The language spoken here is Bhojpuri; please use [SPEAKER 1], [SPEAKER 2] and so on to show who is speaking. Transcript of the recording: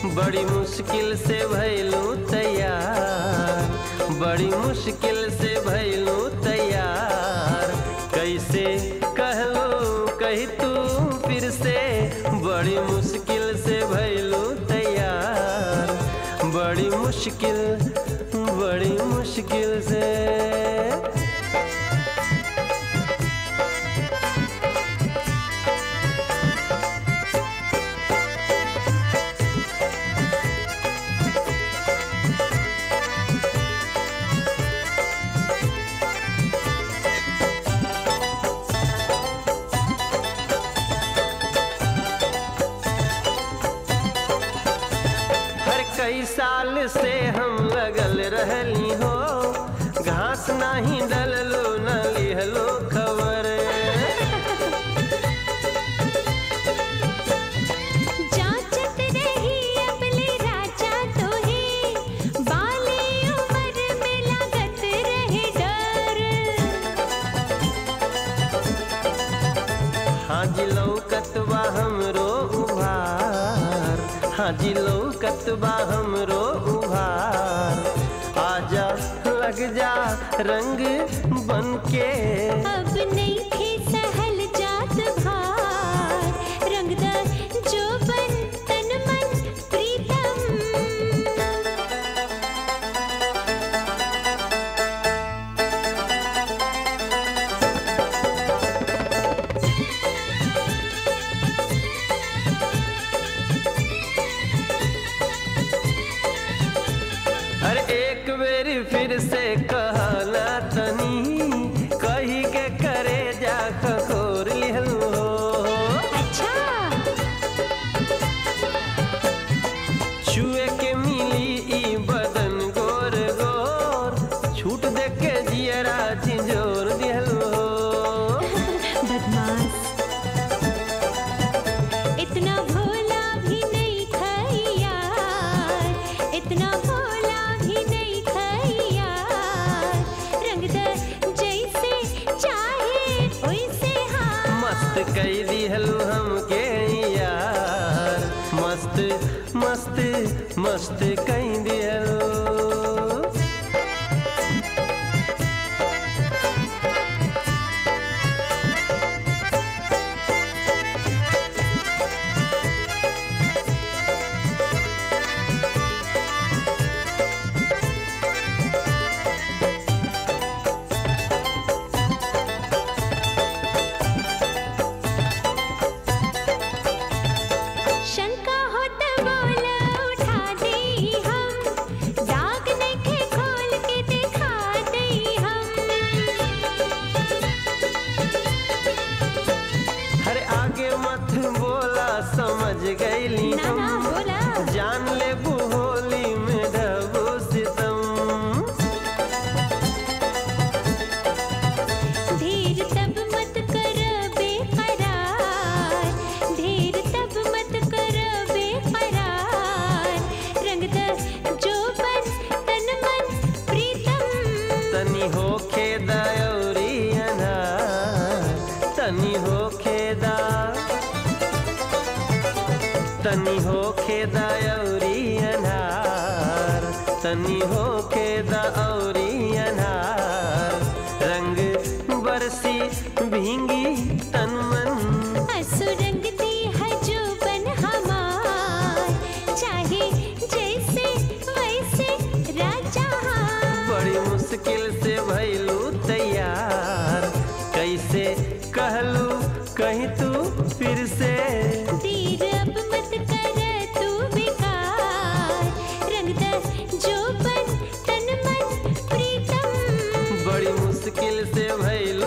[SPEAKER 1] बड़ी मुश्किल से भैलू तैयार बड़ी मुश्किल से भैलू तैयार कैसे कहलू कही तू फिर से बड़ी मुश्किल से भैलू तैयार बड़ी मुश्किल बड़ी मुश्किल से हर कई साल से हम लगल रहली हो घास नाही डललो न लिहलो खबर
[SPEAKER 2] जांचत रही अबले राजा तोहे बाली उम्र में लागत रहे डर
[SPEAKER 1] हाजी लौकतबा हमरो उभार हाजी लौकतबा हमरो उभार आजा लग जा रंग बन के
[SPEAKER 2] अब नहीं थे सहल जात भार रंगदार जो बन तन मन प्रीतम
[SPEAKER 1] हर एक बेर फिर से कहला तनी कही के करे जा खखोर लिहलो
[SPEAKER 2] अच्छा
[SPEAKER 1] छुए के मिली ई बदन गोर गोर छूट दे के जियरा झिंझोर दिहलो
[SPEAKER 2] बदमाश इतना भोला भी नहीं खाई यार इतना भोला भी नहीं खाई यार रंगदार जैसे चाहे वैसे हाँ
[SPEAKER 1] मस्त कई दिहलो हमके यार मस्त मस्त मस्त कई दिहलो
[SPEAKER 2] शंका हो तो बोल उठा दे हम दाग नहीं खोल के दिखा दे हम
[SPEAKER 1] हर आगे मत बोला समझ गईली
[SPEAKER 2] ना ना
[SPEAKER 1] हम
[SPEAKER 2] बोला
[SPEAKER 1] जान ले होली में ढबू सितम
[SPEAKER 2] धीर तब मत कर बेकरार धीर तब मत कर बेकरार रंगदर जो बन तन मन प्रीतम
[SPEAKER 1] तनी हो खेदा औरी अनार तनी हो खेदा तनी हो खेदा औरी अनार तनी हो खेदा औरी अनार रंग बरसी भींगी तन मन
[SPEAKER 2] असुरंग दी है जो बन हमार चाहे जैसे वैसे राजा हाँ
[SPEAKER 1] बड़ी मुश्किल से भैलू तैयार कैसे कहलू कहीं तू फिर से
[SPEAKER 2] तीर अब मत कर तू बेकार रंगदर जो बन तन मन प्रीतम
[SPEAKER 1] बड़ी मुश्किल से भैलू